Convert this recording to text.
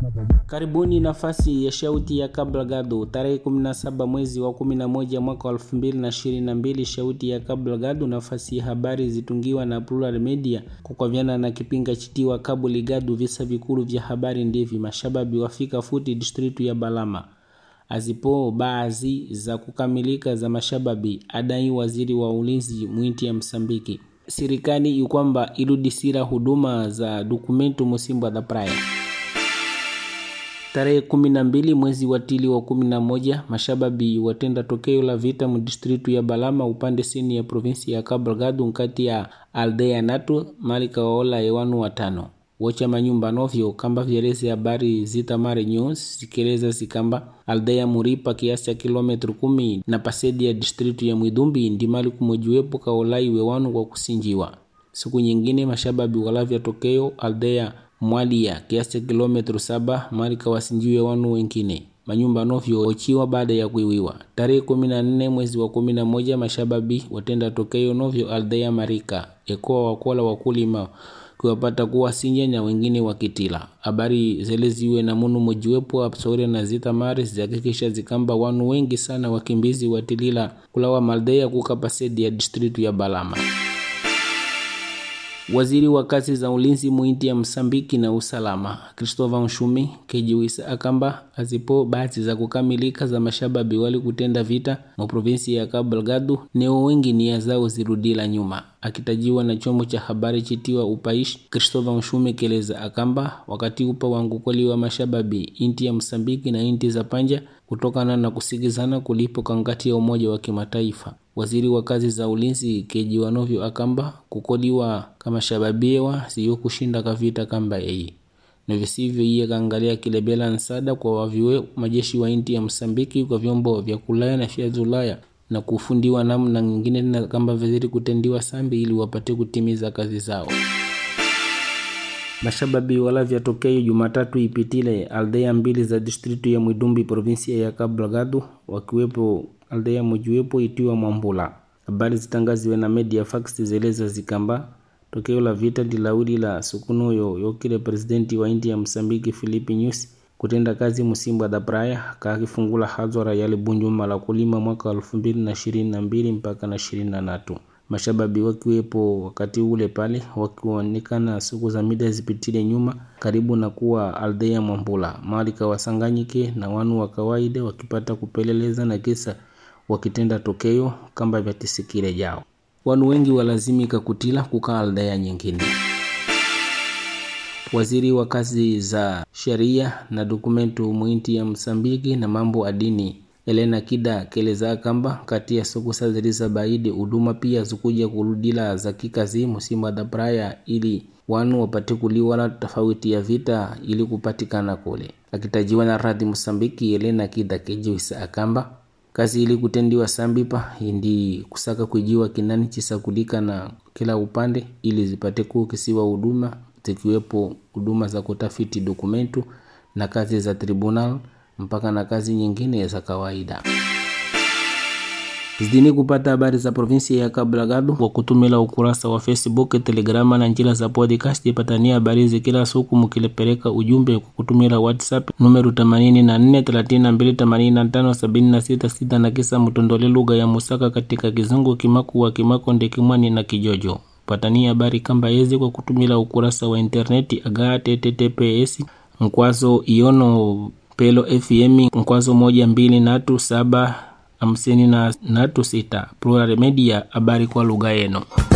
Karibuni nafasi ya shauti ya Kabla Gado tarehe 17 mwezi wa 11 mwaka 2022. Shauti ya Kabla Gado, nafasi ya habari zitungiwa na Plural Media kukavyana na kipinga chitiwa Kabuli Gado. Visa vikulu vya habari ndivi mashababi wafika futi distritu ya Balama azipo baadhi za kukamilika za mashababi adai waziri wa ulinzi mwinti ya Msambiki serikali ikwamba iludisira huduma za dokumentu musimbwa da praia tarehe kumi na mbili mwezi wa tili wa kumi na moja mashababi watenda tokeo la vita mdistritu ya Balama upande sini ya provinsi ya Cabo Delgado nkati ya aldea natu malika waola ewanu watano wocha manyumba novyo kamba vyeleze habari zitamare news zikeleza zikamba aldea Muripa kiasi cha kilometri kumi na pasedi ya distritu ya Mwidumbi ndimali kumojiwepo kaolai wewanu kwa kusinjiwa siku nyingine mashababi walavya tokeo aldea Mwalia kiasi cha kilometri saba mali kawasinjiwe wanu wengine manyumba novyo ochiwa baada ya kuiwiwa. Tarehe kumi na nne mwezi wa kumi na moja mashababi watenda tokeo novyo aldea Marika ekoa wakola wakulima kuwapata kuwa sinja na wengine wakitila habari zele ziwe na munu mojiwepo apsore na zita mari zihakikisha zikamba wanu wengi sana wakimbizi watilila kulawa maldea kukapasedi ya distritu ya Balama. Waziri wa kazi za ulinzi muinti ya Msambiki na usalama Christopher Nshumi kejiwisa akamba azipo bahati za kukamilika za mashababi wali kutenda vita mu provinsi ya Cabo Delgado neo wengi nia zao zirudila nyuma. Akitajiwa na chombo cha habari chitiwa Upaish, Christopher Nshumi keleza akamba wakati upa wangukoli wa mashababi inti ya Msambiki na inti za panja kutokana na kusigizana kulipo kangati ya Umoja wa Kimataifa. Waziri wa kazi za ulinzi kejiwa novyo akamba kukoliwa kama shababiewa siyo kushinda kavita kamba yeye na visivyo iye kaangalia kilebela nsada kwa waviwe majeshi wa inti ya Msambiki kwa vyombo vya kulaya na vya Ulaya na kufundiwa namna nyingine na kamba viziri kutendiwa sambi ili wapate kutimiza kazi zao. Mashababi wala vyatokeo Jumatatu ipitile aldea mbili za distritu ya Mwidumbi provinsia ya Cabo Delgado wakiwepo aldea mojiwepo itiwa Mwambula. Habari zitangaziwe na media fax zeleza zikamba tokeo la vita dilawili la sukunuyo yokile presidenti wa India ya Msambiki Filipi Nyusi kutenda kazi musimba da praia kakifungula hadhara yale bunjuma la kulima mwaka elfu mbili na ishirini na mbili mpaka na ishirini na tatu mashababi wakiwepo wakati ule pale wakionekana siku za mida zipitile nyuma karibu na kuwa aldea Mwambula mali kawasanganyike na wanu wa kawaida wakipata kupeleleza na kisa wakitenda tokeo kamba vya tisikile jao wanu wengi walazimika kutila kukaa aldea nyingine. Waziri wa kazi za sheria na dokumentu mwinti ya Msambiki na mambo adini Elena Kida keleza kamba kati ya siku sa ziliza baidi huduma pia zikuja kurudila za kikazi musima da praya ili wanu wapate kuliwala tofauti ya vita ili kupatikana kule. Akitajiwa na radhi Msambiki, Elena Kida kejiwisa akamba kazi ili kutendiwa sambipa indi kusaka kujiwa kinani chisakulika na kila upande ili zipate kukisiwa huduma zikiwepo huduma za kutafiti dokumentu na kazi za tribunal mpaka na kazi nyingine za kawaida. Zidini kupata habari za provinsi ya Cabo Delgado kwa kutumila ukurasa wa Facebook, Telegrama na njila za podcast. Ipatania habari hizi kila siku mkilepeleka ujumbe kwa kutumila WhatsApp numero 84328576 na kisa mtondole lugha ya Musaka katika Kizungu, Kimaku wa Kimakonde, Kimwani na Kijojo. Patania habari kamba yezi kwa kutumila ukurasa wa interneti aga https mkwazo iono pelo fm mkwazo moja mbili natu saba hamsini na natu sita Plural Media, habari kwa lugha yenu.